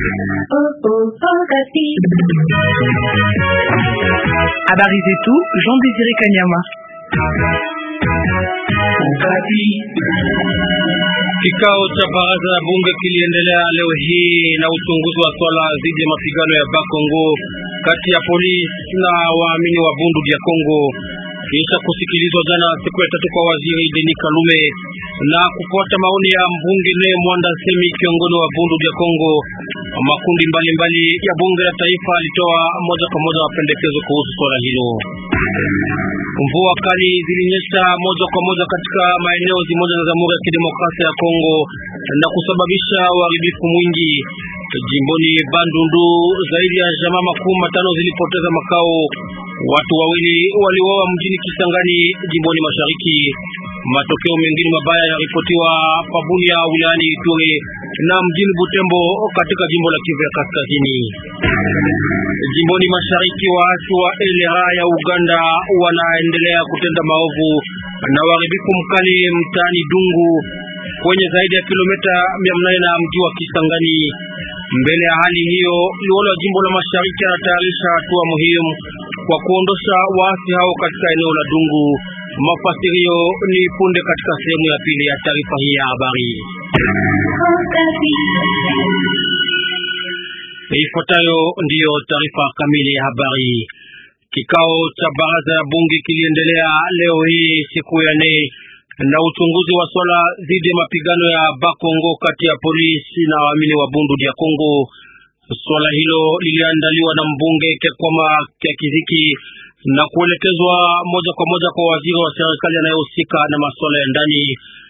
Habari zetu Jean Désiré Kanyama. Kikao cha baraza la bunge kiliendelea leo hii na uchunguzi wa swala dhidi ya mapigano ya Bakongo kati ya polisi na waamini wa Bundu dia Kongo, kisha kusikilizwa jana siku ya tatu kwa waziri Denis Kalume na kufuata maoni ya mbunge ne Mwanda Semi, kiongozi wa Bundu dia Kongo. Makundi mbalimbali mbali ya bunge la taifa alitoa moja kwa moja mapendekezo kuhusu swala hilo. Mvua kali zilinyesha moja kwa moja katika maeneo zimoja za Jamhuri ya Kidemokrasia ya Kongo na kusababisha uharibifu mwingi. Jimboni Bandundu, zaidi ya jamaa makumi matano zilipoteza makao. Watu wawili waliuawa mjini Kisangani, jimboni Mashariki. Matokeo mengine mabaya yaripotiwa Pabunia wilayani Ituri na mjini Butembo katika jimbo la Kivu ya Kaskazini. Jimboni Mashariki, waasi wa LRA ya Uganda wanaendelea kutenda maovu na uharibifu mkali mtaani Dungu kwenye zaidi ya kilomita mia nane na mji wa Kisangani. Mbele ya hali hiyo, liwalo wa jimbo la Mashariki anatayarisha hatua muhimu kwa kuondosha waasi hao katika eneo la Dungu. Mafasirio ni punde katika sehemu ya pili ya taarifa hii ya habari. Ifuatayo ndiyo taarifa kamili ya habari. Kikao cha baraza ya bunge kiliendelea leo hii siku ya nne na uchunguzi wa swala dhidi ya mapigano ya Bakongo kati ya polisi na waamini wa Bundu dia Kongo. Swala hilo liliandaliwa na mbunge Kekwama Kya Kiziki na kuelekezwa moja kwa moja kwa waziri wa serikali anayehusika na masuala ya ndani,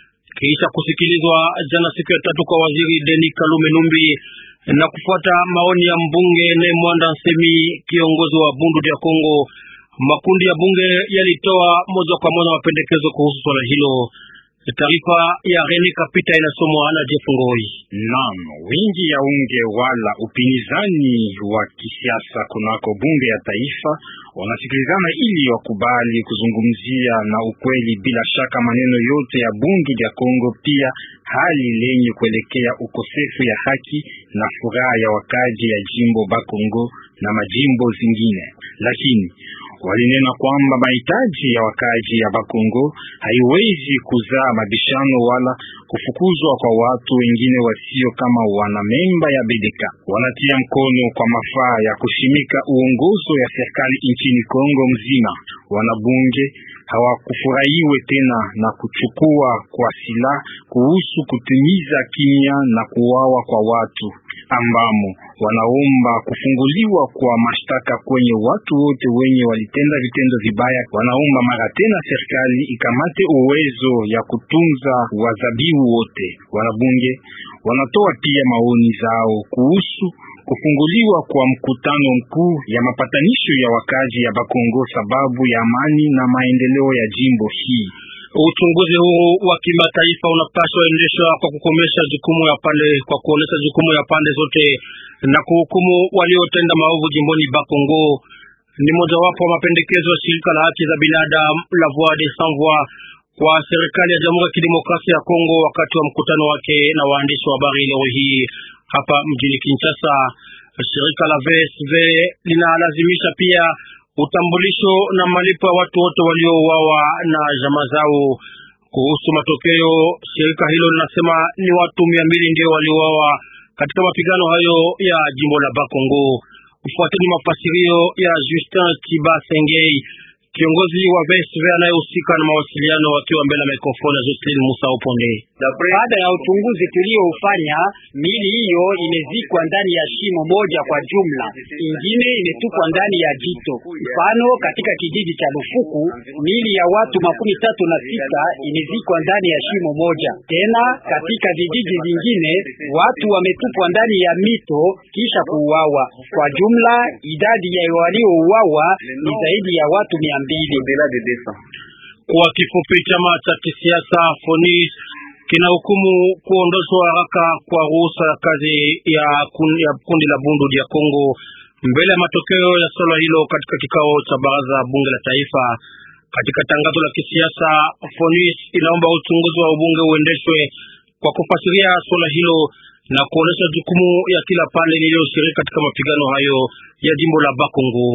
kisha kusikilizwa jana siku ya tatu kwa waziri Denis Kalume Numbi na kufuata maoni ya mbunge ne Mwanda Nsemi, kiongozi wa Bundu dia Kongo. Makundi ya bunge yalitoa moja kwa moja mapendekezo kuhusu swala hilo. Taarifa ya Rene Kapita inasomwa na Jeff Ngoi. Naam, wingi ya unge wala upinzani wa kisiasa kunako bunge ya taifa wanasikilizana ili wakubali kuzungumzia na ukweli, bila shaka maneno yote ya bunge ya Kongo, pia hali lenye kuelekea ukosefu ya haki na furaha ya wakaji ya jimbo Bakongo na majimbo zingine, lakini walinena kwamba mahitaji ya wakaji ya Bakongo haiwezi kuzaa mabishano wala kufukuzwa kwa watu wengine wasio kama wanamemba ya Bedeka. Wanatia mkono kwa mafaa ya kushimika uongozo ya serikali nchini Kongo mzima. Wanabunge hawakufurahiwe tena na kuchukua kwa silaha kuhusu kutimiza kimya na kuwawa kwa watu ambamo wanaomba kufunguliwa kwa mashtaka kwenye watu wote wenye walitenda vitendo vibaya. Wanaomba mara tena serikali ikamate uwezo ya kutunza wazabibu wote. Wanabunge wanatoa pia maoni zao kuhusu kufunguliwa kwa mkutano mkuu ya mapatanisho ya wakazi ya Bakongo sababu ya amani na maendeleo ya jimbo hii. Uchunguzi huu wa kimataifa unapaswa endeshwa kwa kukomesha jukumu ya pande kwa kuonesha jukumu ya pande zote na kuhukumu waliotenda maovu jimboni Bakongo. Ni mojawapo wa mapendekezo ya shirika la haki za binadamu la Voix des Sans Voix kwa serikali ya Jamhuri ya Kidemokrasia ya Kongo wakati wa mkutano wake na waandishi wa habari leo hii hapa mjini Kinshasa. Shirika la VSV linalazimisha pia utambulisho na malipo ya watu wote waliouawa na jamaa zao. Kuhusu matokeo, shirika hilo linasema ni watu mia mbili ndio waliouawa katika mapigano hayo ya jimbo la Bakongo. Ufuateni mafasirio ya Justin Chibasengei, kiongozi wa VSV anayehusika na mawasiliano, akiwa mbele ya mikrofoni ya Jocelyn Musa Oponde. Baada ya uchunguzi tulioufanya, mili hiyo imezikwa ndani ya shimo moja kwa jumla, ingine imetupwa ndani ya jito. Mfano, katika kijiji cha Lufuku mili ya watu makumi tatu na sita imezikwa ndani ya shimo moja. Tena katika vijiji vingine watu wametupwa ndani ya mito kisha kuuawa. Kwa jumla idadi ya waliouawa ni zaidi ya watu mia mbili. Kwa kifupi, chama cha kisiasa FONIS kina hukumu kuondoshwa haraka kwa ruhusa ya kazi ya kundi, ya kundi la Bundu dia Kongo mbele ya matokeo ya swala hilo katika kikao cha baraza bunge la taifa. Katika tangazo la kisiasa, FONIS inaomba uchunguzi wa ubunge uendeshwe kwa kufasiria swala hilo na kuonesha jukumu ya kila pande lililoshiriki katika mapigano hayo ya jimbo la Bakongo.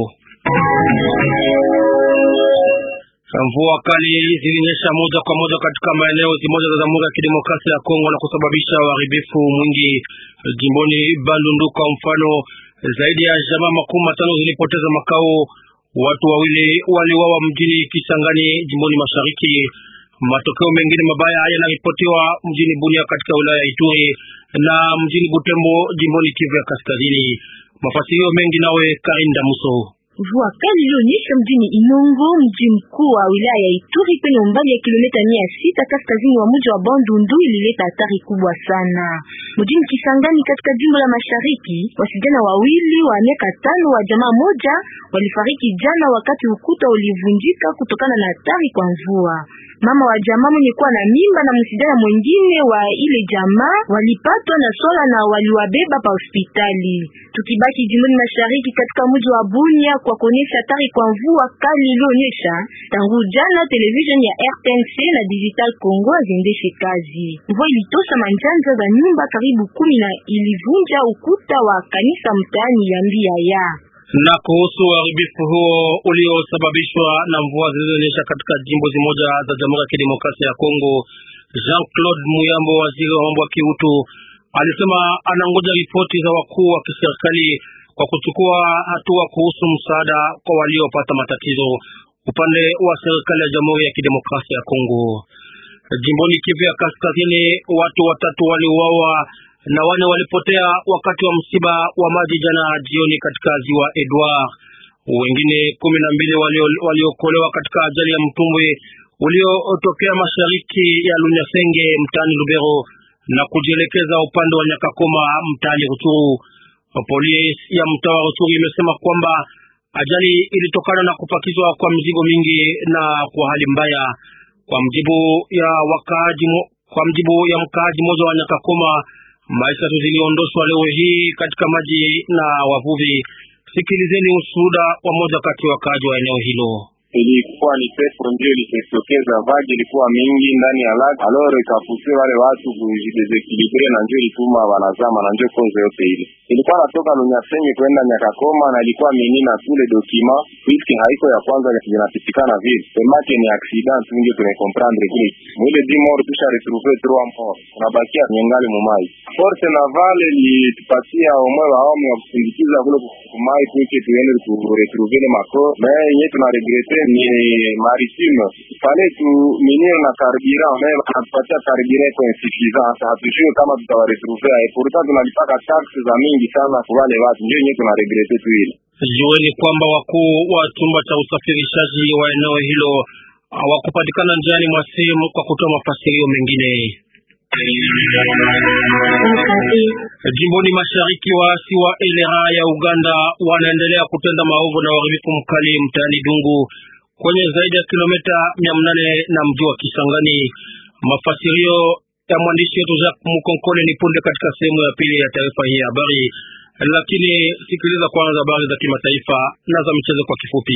Mvua kali zilinyesha moja kwa moja katika maeneo zimoja za Jamhuri ya Kidemokrasia ya Kongo na kusababisha uharibifu mwingi jimboni Bandundu. Kwa mfano, zaidi ya jamaa makumi matano zilipoteza makao, watu wawili waliwawa mjini Kisangani jimboni Mashariki. Matokeo mengine mabaya yanaripotiwa mjini Bunia katika wilaya ya Ituri na mjini Butembo jimboni Kivu ya Kaskazini. Mafasirio mengi nawe Karinda Muso. Mvua kali ilionyesha mjini Inongo, mji mkuu wa wilaya ya Ituri, kwenye umbali ya kilomita mia sita kaskazini wa mji wa Bandundu, ilileta hatari kubwa sana. Mjini Kisangani katika jimbo la Mashariki, wasijana wawili wa miaka tano wa jamaa moja walifariki jana wakati ukuta ulivunjika kutokana na hatari kwa mvua. Mama wa jamaa mwenye kuwa na mimba na msijana mwingine wa ile jamaa walipatwa na swala na waliwabeba pa hospitali. Tukibaki jimboni Mashariki katika mji wa Bunia kwa kuonyesha hatari kwa mvua kali ilionyesha tangu jana, television ya RTNC na Digital Congo haziendeshe kazi. Mvua ilitosha manjanja za nyumba karibu kumi na ilivunja ukuta wa kanisa mtaani ya Mbia ya na kuhusu uharibifu huo uliosababishwa na mvua zilizonyesha katika jimbo zimoja za Jamhuri ya Kidemokrasia ya Kongo, Jean-Claude Muyambo, waziri wa mambo ya kiutu, alisema anangoja ripoti za wakuu wa kiserikali kwa kuchukua hatua kuhusu msaada kwa waliopata matatizo upande wa serikali ya Jamhuri ya Kidemokrasia ya Kongo. Jimboni Kivu ya Kaskazini, watu watatu waliuawa na wane walipotea wakati wa msiba wa maji jana jioni katika ziwa Edward. Wengine kumi na mbili waliokolewa walio katika ajali ya mtumbwi uliotokea mashariki ya Lunyasenge mtaani Lubero na kujielekeza upande wa Nyakakoma mtaani Ruchuru. Polisi ya mtaa wa Ruchuru imesema kwamba ajali ilitokana na kupakizwa kwa mzigo mingi na kwa hali mbaya. Kwa mjibu ya wakaaji, kwa mjibu ya mkaaji mmoja wa Nyakakoma, maisha tu ziliondoshwa leo hii katika maji na wavuvi. Sikilizeni ushuhuda wa moja kati ya wakaaji wa eneo hilo. Ilikuwa ni pepo ndio ilijitokeza, vaji ilikuwa mingi ndani ya lake, aloro ikafuse wale watu kujidesekilibre, na ndio ilituma wanazama, na ndio kozo yote ile ilikuwa natoka Lunyasenge kwenda Nyakakoma, na ilikuwa menina tule dokima puisque haiko ya kwanza zinapitikana vile semake ni accident, ndio tumekomprendre kile mwile dimor tusha retrouver trois morts, tunabakia nyengali mumai. Force navale litupatia omwe waomi wa kusindikiza kule kumai puisque tuende kuretrouver le mako me yenye tunaregrete ni maritime fale tu minir na carburant me anatupatia carburant iko insuffisant, hatujue kama tutawaretrouver et pourtant tunalipaka taxe za mingi sana kwa wale watu, ndio yenyewe tunaregrete tu ile. Jueni kwamba wakuu wa chumba cha usafirishaji wa eneo hilo hawakupatikana njiani mwa simu kwa kutoa mafasirio mengine. Jimboni mashariki, waasi wa LRA ya Uganda wanaendelea kutenda maovu na uharibifu mkali mtaani Dungu kwenye zaidi ya kilomita mia nane na mji wa Kisangani. Mafasirio ya mwandishi wetu Jacques Mukonkole ni punde katika sehemu ya pili ya taarifa hii ya habari, lakini sikiliza kwanza habari za kimataifa na za michezo kwa kifupi.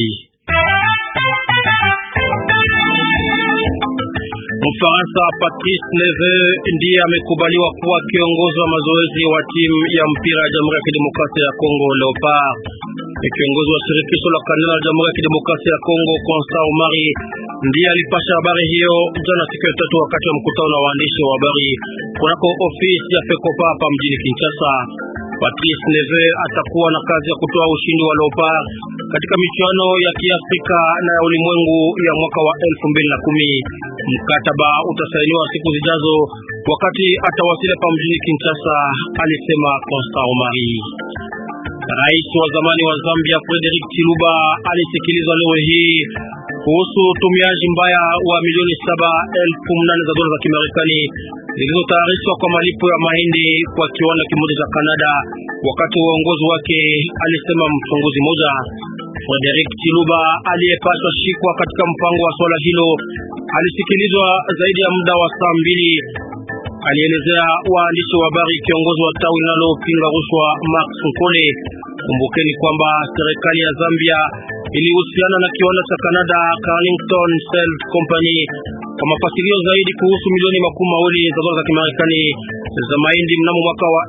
Mfaransa Patrice Neve ndiye amekubaliwa kuwa kiongozi wa mazoezi wa timu ya mpira ya Jamhuri ya Kidemokrasia ya Kongo Leopard. Kiongozi wa shirikisho la kandanda la Jamhuri ya Kidemokrasia ya Kongo Constant Omari ndiye alipasha habari hiyo jana siku ya tatu wakati wa mkutano na waandishi wa habari kunako ofisi ya Fekopa hapa mjini Kinshasa. Patrice Neve atakuwa na kazi ya kutoa ushindi wa Leopard katika michuano ya Kiafrika na ya ulimwengu ya mwaka wa elfu mbili na kumi. Mkataba utasainiwa siku zijazo wakati atawasili hapa mjini Kinshasa, alisema Constant Omari. Rais wa zamani wa Zambia Frederick Chiluba alisikilizwa leo hii kuhusu utumiaji mbaya wa milioni saba elfu mnane za dola za Kimarekani zilizotayarishwa kwa malipo ya mahindi kwa kiwanda kimoja cha Kanada wakati wa uongozi wake, alisema mchunguzi mmoja. Frederick Chiluba aliyepaswa shikwa katika mpango wa swala hilo alisikilizwa zaidi ya muda wa saa mbili. Alielezea waandishi wa habari kiongozi wa tawi linalopinga rushwa Max Nkole. Kumbukeni kwamba serikali ya Zambia ilihusiana na kiwanda cha Canada Carlington Salt Company Kwa mafasirio zaidi kuhusu milioni makumi mawili za dola za Kimarekani za mahindi mnamo mwaka wa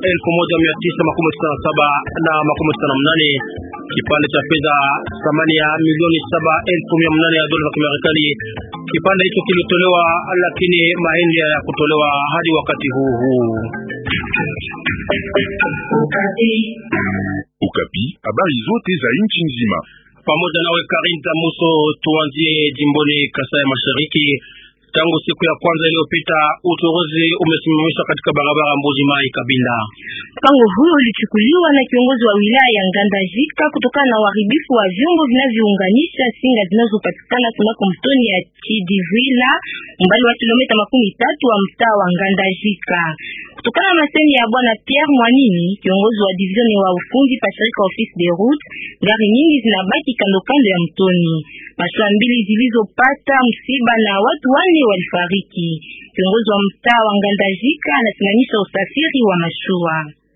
1997 na makumi sita na mnane kipande cha fedha thamani ya milioni saba elfu mia mnane ya dola za Kimarekani. Kipande hicho kilitolewa, lakini mahindi ya kutolewa hadi wakati huu huu. Ukapi, habari zote za nchi nzima pamoja nawe Karin Tamuso. Tuanzie jimboni Kasai Mashariki. Tangu siku ya kwanza iliyopita uchunguzi umesimamishwa katika barabara Mbuji Mai Kabinda. Mpango huo ulichukuliwa na kiongozi wa wilaya ya Ngandajika kutokana na uharibifu wa vyombo vinavyounganisha singa zinazopatikana kunako mtoni ya Chidivila umbali wa kilomita makumi tatu wa mtaa wa Ngandajika. Kutokana na masemi ya bwana Pierre Mwanini, kiongozi wa division wa ufundi pa shirika office de route, gari nyingi zinabaki kando kando ya mtoni. Mashua mbili zilizopata msiba na watu wane walifariki. Kiongozi wa mtaa wa Ngandajika anasimamisha usafiri wa mashua.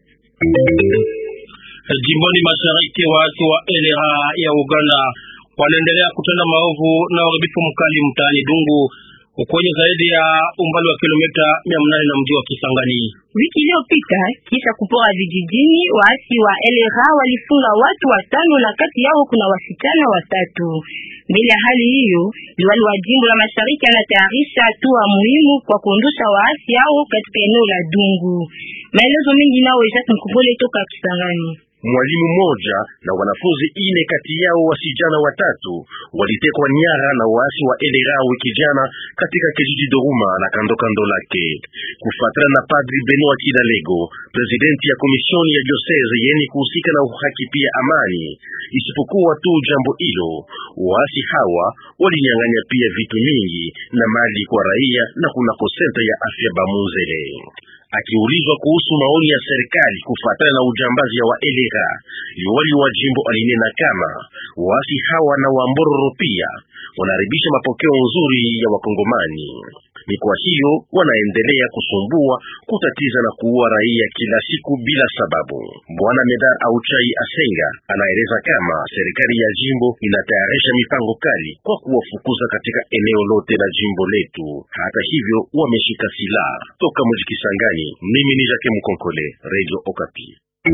Jimboni mashariki, waasi wa LRA ya Uganda wanaendelea kutenda maovu na uharibifu mkali mtaani Dungu kwenye zaidi ya umbali wa kilomita mia nane na mji wa Kisangani. Wiki iliyopita kisha kupora vijijini, waasi wa LRA walifunga watu watano na kati yao kuna wasichana watatu. Mbele ya hali hiyo, liwali wa jimbo la mashariki anatayarisha hatua muhimu kwa kuondosha waasi hao katika eneo la Dungu. Maelezo mengi nao Jacques Mkumbole toka Kisangani. Mwalimu mmoja na wanafunzi ine kati yao wasijana watatu walitekwa nyara na waasi wa LRA wiki jana katika kijiji Doruma na kando kando lake. Kufuatana na Padri Benoit Kidalego, presidenti ya komisioni ya diocese yeni kuhusika na uhaki pia amani. Isipokuwa tu jambo hilo, waasi hawa walinyang'anya pia vitu mingi na mali kwa raia na kunako senta ya afya Bamuzele. Akiulizwa kuhusu maoni ya serikali kufuatana na ujambazi ya wa LRA, liwali wa jimbo alinena kama waasi hawa na wambororo pia wanaharibisha mapokeo nzuri ya Wakongomani. Ni kwa hiyo wanaendelea kusumbua, kutatiza na kuua raia kila siku bila sababu. Bwana Medar Auchai Asenga anaeleza kama serikali ya jimbo inatayarisha mipango kali kwa kuwafukuza katika eneo lote la jimbo letu. Hata hivyo wameshika silaha toka mji Kisangani. Mimi ni Jacques Mkonkole, Radio Okapi.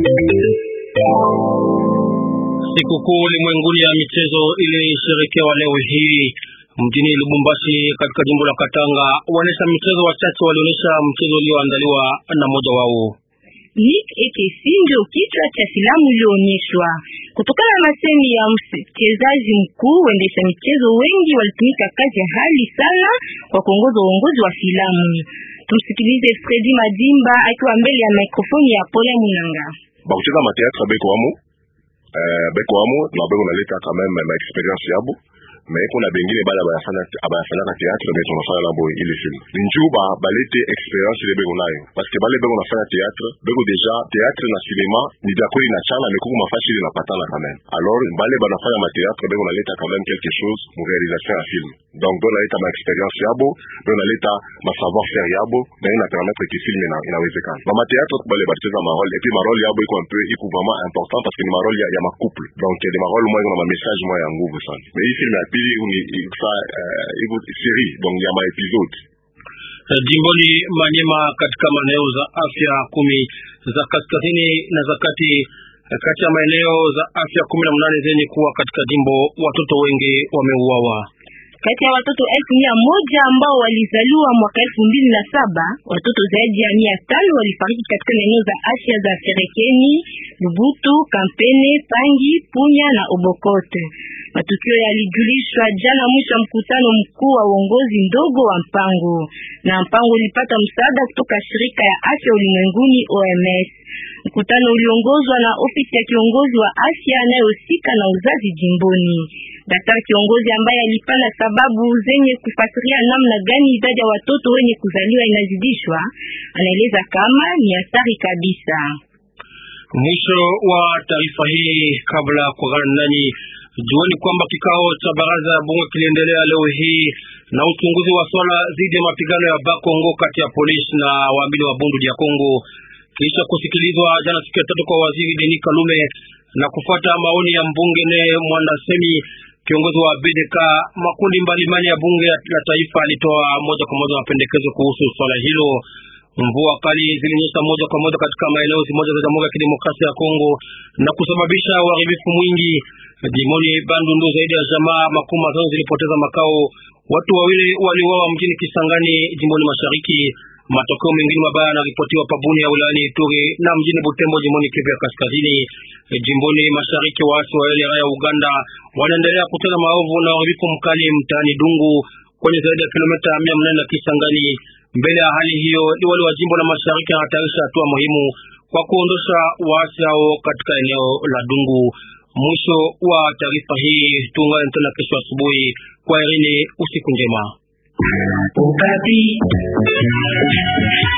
Sikukuu ulimwenguni ya michezo ilisherekewa leo hii mjini Lubumbashi katika jimbo la Katanga. Waonesha michezo wachache walionyesha mchezo ulioandaliwa na mmoja wao. Nick Ekesi ndio kichwa cha filamu iliyoonyeshwa. Kutokana na masemi ya mchezaji mkuu, waendesha michezo wengi walitumika kazi ya hali sana kwa kuongoza uongozi wa filamu. Tumsikilize Fredi Madimba akiwa mbele ya mikrofoni ya Pole Munanga. bakucheza mateatre beko wamo uh, beko wamo na beko naleta quand même ma experience yabo mais kuna bengine bala abayafanyaka théâtre mais tunafanya nabo ile film ni njuu ba balete experience ile beko nayo parce que bale beko nafanya théâtre beko deja théâtre na cinéma ni dakoli na chana mais kuku mafasi ile napatana quand même alors bale banafanya ma théâtre beko naleta quand même quelque chose mu réalisation ya film donc beko naleta ma experience yabo beko naleta ma savoir faire yabo na ina permettre que film ina inawezekana mama théâtre bale bacheza ma rôle et puis ma rôle yabo iko un peu iko vraiment important parce que ni ma rôle ya, ya ma couple donc ni ma rôle moya iko na ma message moya ya nguvu sana mais hii film ya pili iko iko série donc ya ma épisode Jimboni Manyema katika maeneo za afya kumi za kaskazini na za kati kati ya maeneo za afya kumi na mnane zenye kuwa katika jimbo, watoto wengi wameuawa. Kati ya watoto elfu mia moja ambao walizaliwa mwaka elfu mbili na saba watoto zaidi ya mia tano walifariki katika maeneo za afya za Ferekeni, Lubutu, Kampene, Pangi, Punya na Obokote. Matukio yalijulishwa jana mwisho wa mkutano mkuu wa uongozi ndogo wa mpango, na mpango ulipata msaada kutoka shirika ya afya ulimwenguni OMS. Mkutano uliongozwa na ofisi ya kiongozi wa afya anayehusika na uzazi jimboni. Daktari kiongozi ambaye alipana sababu zenye kufasiria namna gani idadi ya watoto wenye kuzaliwa inazidishwa, anaeleza kama ni hatari kabisa. Mwisho wa taarifa hii. Kabla ya kuagana nanyi, jueni kwamba kikao cha baraza ya bunge kiliendelea leo hii na uchunguzi wa swala dhidi ya mapigano ya Bakongo kati ya polisi na waamini wa Bundu ya Kongo kisha kusikilizwa jana siku ya tatu kwa waziri Denis Kalume na kufuata maoni ya mbunge ne Mwandasemi. Kiongozi wa BDK makundi mbalimbali ya bunge la taifa alitoa moja kwa moja mapendekezo kuhusu swala hilo. Mvua kali zilinyesha moja kwa moja katika maeneo zimoja za Jamhuri ya Kidemokrasia ya Kongo na kusababisha uharibifu mwingi. Jimoni Bandundu, zaidi ya jamaa makumi matano zilipoteza makao. Watu wawili waliuawa mjini Kisangani, jimboni mashariki. Matokeo mengine mabaya yanaripotiwa pabuni ya wilayani Ituri na mjini Butembo, jimboni Kivu ya kaskazini. Jimboni mashariki, waasi wa LRA ya Uganda wanaendelea kutenda maovu na uharibifu mkali mtaani Dungu kwenye zaidi ya kilomita mia mnane na Kisangani. Mbele ya hali hiyo, liwali wa jimbo la mashariki anatayarisha hatua muhimu kwa kuondosha waasi hao katika eneo la Dungu. Mwisho wa taarifa hii, tuungane tena kesho asubuhi. Kwa Irini, usiku njema. Ukati.